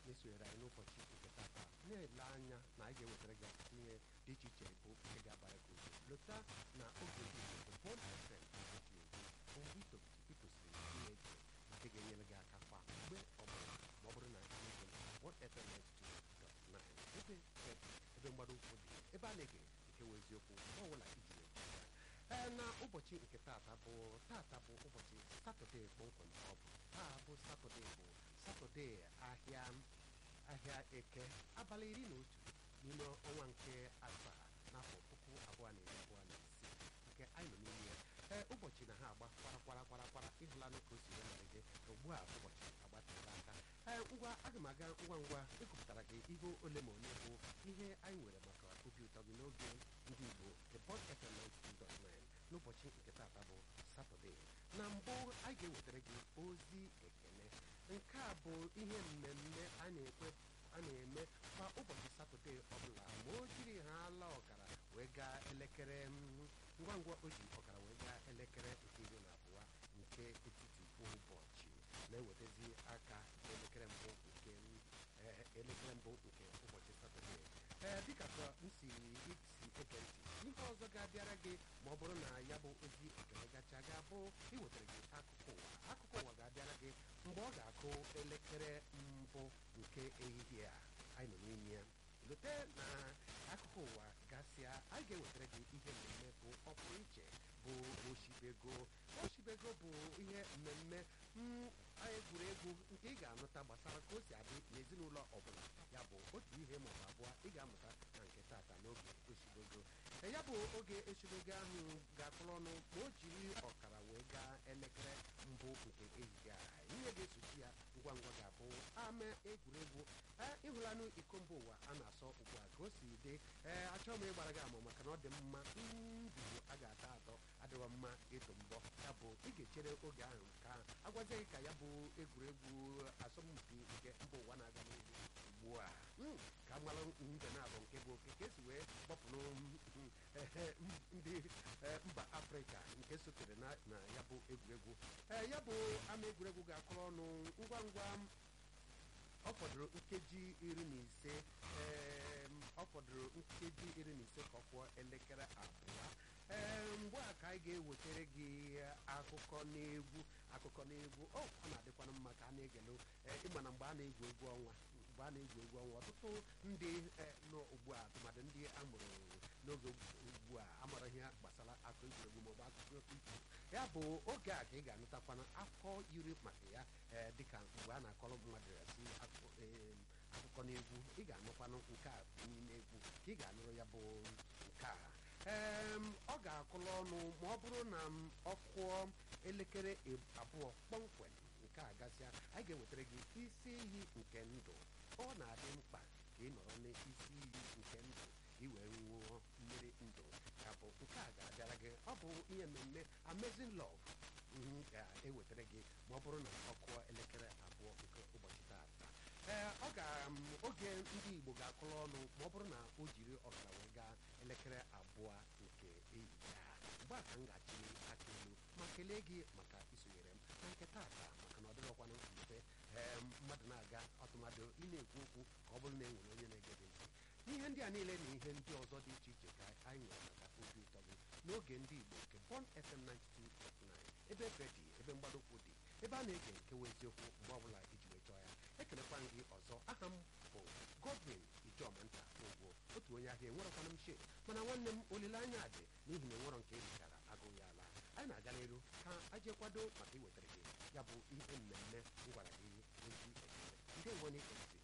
na-esonyere anyị n'ụbọchị nke tata na-ele anya na anyị ga-ewetara gị ọtụtụ ihe dị iche iche bụ nke ga-abara gị uru lota na oge ndị Igbo bụ Bond FM redio bụ mgbe itosiri ihe eji nke ga-enyere gị aka kwa mgbe ọbụla ma ọ bụrụ na ihe gị Bond FM 92.9 ebe ebe mgbado ụkwụ dị ebe a na-ege nke wee eziokwu ọ bụla iji wee ee na ụbọchị nke tata bụ tata bụ ụbọchị satọde kpọmkwem ọ bụ taa bụ satọde bụ satọde ahịa ahịa eke abalị iri na otu n'ime ọnwa nke asaa n'afọ puku abụọ na iri abụọ na isii nke anyị nọ n'ime ya ee ụbọchị na ha agba kwara kwara kwara kwara ịhụlanụ ka o si wee malite ugbu a ụbọchị agbatịla aka ee ngwa aga m aga ngwa ngwa ịgụpụtara gị ihe ole ma ole bụ ihe anyị nwere maka obi ụtọ gị n'oge ndị Igbo the Bond FM 92.9 n'ụbọchị nke tata bụ satọde na mbụ anyị ga-ewetara gị ozi ekene nke a bụ ihe mmemme a na-ekwe a na-eme kwa ụbọchị satọde ọbụla ma o jiri ha ala ọkara wee gaa elekere ngwa ngwa o ji ọkara wee gaa elekere nke iri na abụọ nke etiti ụbọchị na-ewetazi aka elekere mbụ nke elekere mbụ nke ụbọchị satọde ee dịka ka m si isi ege ntị ihe ọzọ ga-abịara gị ma ọ bụrụ na ya bụ ozi ekele gacha ga-abụ iwetara gị akụkọ ụwa akụkọ ụwa ga-abịara gị mgbe ọ ga-akụ elekere mbụ nke ehihie a anyị nọ n'ime ya lote na akụkọ ụwa gasịa anyị ga-ewetara gị ihe mmemme bụ ọpụrụ iche bụ oshibego oshibego bụ ihe mmemme egwuregwu nke ị ga-anụta gbasara ka o si adị n'ezinụlọ ọbụla ya bụ otu ihe maọbụ abụọ ị ga-amụta na nke tata n'oge oshibego ya bụ oge oshibego ahụ ga-akụrụ ọnụ ma o jiri ọkara wee gaa elekere mbụ nke ehihie a ihe ga-esochi ya ngwa ngwa ga-abụ ama egwuregwu ịhụlanụ iko mba ụwa a na-asọ ugbu a ka o si dị ee achọghị m ịgbara gị ama maka na ọ dị mma ndụ a ga-atọ atọ adịghị mma ịtụ mbọ ya bụ ị ga-echere oge ahụ ka agwazie gị ka ya bụ egwuregwu asọmpi nke mba ụwa na-aga n'ihu ugbu a ka mara mbe na-abụ nke bụ oke ka esi wee gbapụrụ ndị mba afrịka nke sotere na ya bụ egwuregwu ya bụ ama egwuregwu ga-akụrụ ọnụ ngwa ngwa ọ fọdụrụ nkeji iri na ise ọ fọdụrụ nkeji iri na ise ka ọ kụọ elekere abụọ ee mgbe a ka anyị ga-ewetara gị akụkọ n'egwu akụkọ n'egwu ọ ọ na-adịkwana mma ka a na-egelu ịma na mgbe a na-egwu egwu ọnwa mgbe a na-egwu egwu ọnwa ọtụtụ ndị nọ ugbu a tụmadị ndị amụrụ n'oge ugbu a amara ihe gbasara akụ egwuregwu maọbụ akụkọ ifo ya bụ oge a ka ị ga-anụtakwana akụkọ yiri maka ya dịka mgbe a na-akọrọ mmadụ ya si akụkọ n'egwu ị ga-anụkwanụ nke a n'ime egwu ka ị ga-anụrụ ya bụ nke a ee ọ ga-akụrụ ọnụ ma ọ bụrụ na ọ kụọ elekere abụọ kpọmkwem nke a gasịa anyị ga-ewetara gị isi iyi nke ndụ ọ na-adị mkpa ka ị nọrọ n'isi iyi nke ndụ ka ị wee ṅụọ mmiri ndụ ya bụ nke a ga-abịara gị ọ bụ ihe mmemme amazing love ga-ewetara gị ma ọ bụrụ na ọ kụọ elekere abụọ nke ụbọchị taata ee ọ ga oge ndị Igbo ga-akụrụ ọnụ ma ọ bụrụ na o jiri ọkara wee gaa elekere abụọ nke ehihie a mgbe a ka m ga-achịli aka elu ma kelee gị maka isonyere m na nke taata maka na ọ dịrọkwana mfe ee mmadụ na-aga ọtụmadụ ị na-ekwu okwu ka ọ bụrụ na e nwere onye na-ege gị ntị n'ihe ndị a niile na ihe ndị ọzọ dị iche iche ka anyị nwere maka obi ụtọ gị n'oge ndị Igbo nke Bond FM 92.9 ebe efe dị ebe mgbadokwu dị ebe a na-ege nkewa eziokwu mgbe ọbụla iji wee chọọ ya ekelekwa gị ọzọ aha m bụ Godwin Ijomanta Ogwo otu onye ahịa enwerekwana m she mana nwanne m olileanya dị n'ihi na enwerọ nke erichara agụ ya ala anyị na-aga n'elu ka aje kwado maka iwetara gị ya bụ ihe mmemme m gwara gị ozi ekele ndị nwe n'ike ntị